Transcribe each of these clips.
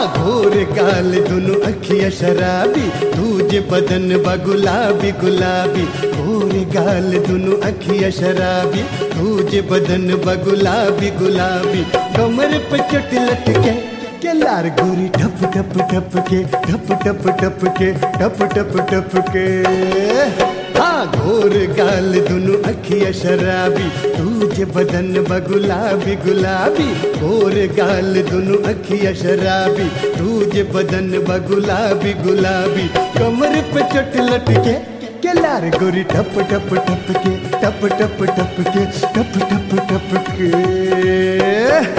घोर गाल दुनु अखिया शराबी दूजे बदन बा गुलाबी गुलाबी घोर गाल दुनु अखिया शराबी दूजे बदन बा गुलाबी गुलाबी कमर पे चोट लटके के लार गोरी ठप ठप ठप के ठप ठप ठप के ठप ठप ठप के हाँ घोर गाल दुनु अखिया शराबी तुझे बदन ब गुलाबी गुलाबी घोर गाल दुनु अखिया शराबी तुझे बदन ब गुलाबी गुलाबी कमर पे चोट लटके के लार गोरी ठप ठप ठप के टप टप टप के टप टप टप के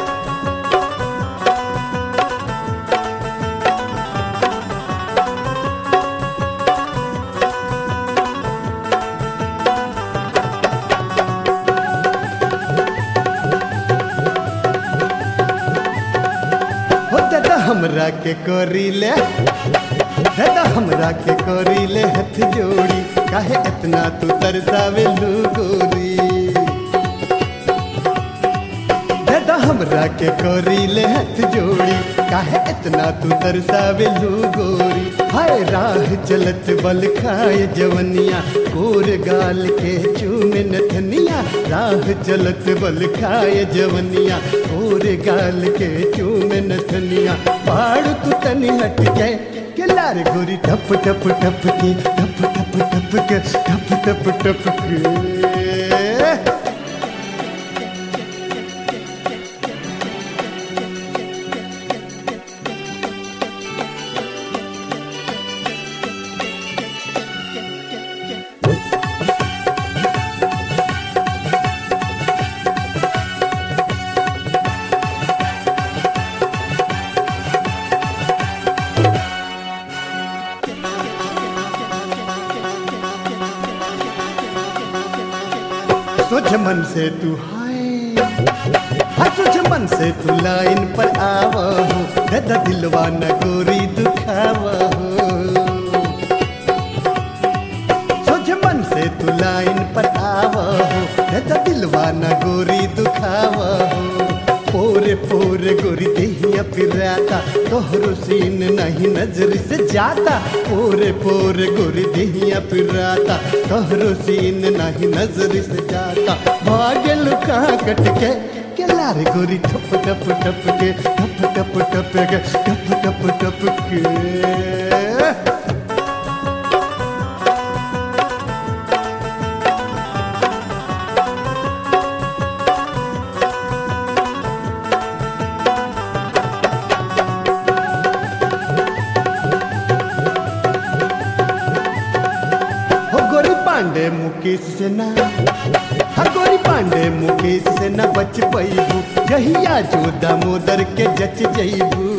हो दादा हमरा के करी ले दादा हमरा के करी ले हथ जोड़ी काहे इतना तू तरसावे लू गोरी दादा हमरा के करी ले हथ जोड़ी काहे इतना तू तरसावे लू गोरी हाय राह चलत बल खाए जवनिया कोर गाल के चूमे नथनिया राह चलत बल खाए जवनिया कोर गाल के चूमे नथनिया पाड़ तू तनी हट के के लार गोरी टप टप टप के टप टप टप के टप टप टप के सोच मन से तू हाय हाँ सोच मन से तू लाइन पर आवा हो दादा दिलवा न गोरी दुखावा हो सोच मन से तू लाइन पर आवा हो दादा दिलवा न गोरी दुखावा हो पोरे पोरे गोरी देहिया पिराता तोहरो सीन नहीं नजर से जाता पोरे पोरे गोरी देहिया पिराता तोहरो सीन नहीं नजर से जाता भाग्य लुका कट के के लारे गोरी ठप ठप ठप के ठप ठप ठप के ठप ठप ठप के हो गोरी पांडे मुकेश से ना हा गोरी पांडे मुकेश से न बच पैबू जहिया जो दामोदर के जच जैबू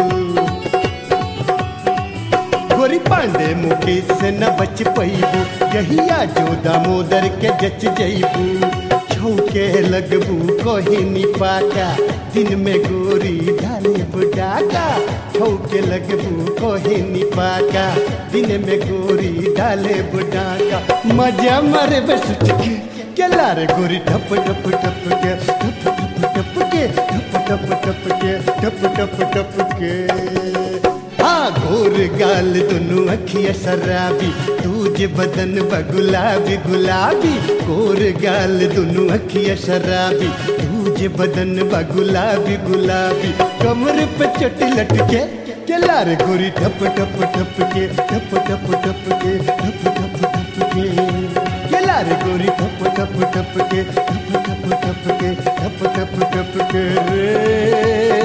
गोरी पांडे मुकेश से न बच पैबू जहिया जो दामोदर के जच जैबू छौके लगबू कोहिनी पाका दिन में गोरी ढाले बुडाका छौके लगबू कोहिनी पाका दिन में गोरी ढाले बुडाका मजा मारे बस के के लारे गोरी ठप ठप ठप के ठप ठप ठप के ठप ठप ठप के ठप ठप ठप के हाँ घोर गाल दुनु अखिया शराबी तुझे बदन ब गुलाबी गुलाबी घोर गाल दुनु अखिया शराबी तुझे बदन ब गुलाबी गुलाबी कमर पे चोट लटके के लारे गोरी ठप ठप ठप के ठप ठप ठप के ठप ठप ठप के के लारे गोरी ठप ठप ठप के ठप ठप ठप के ठप ठप ठप के रे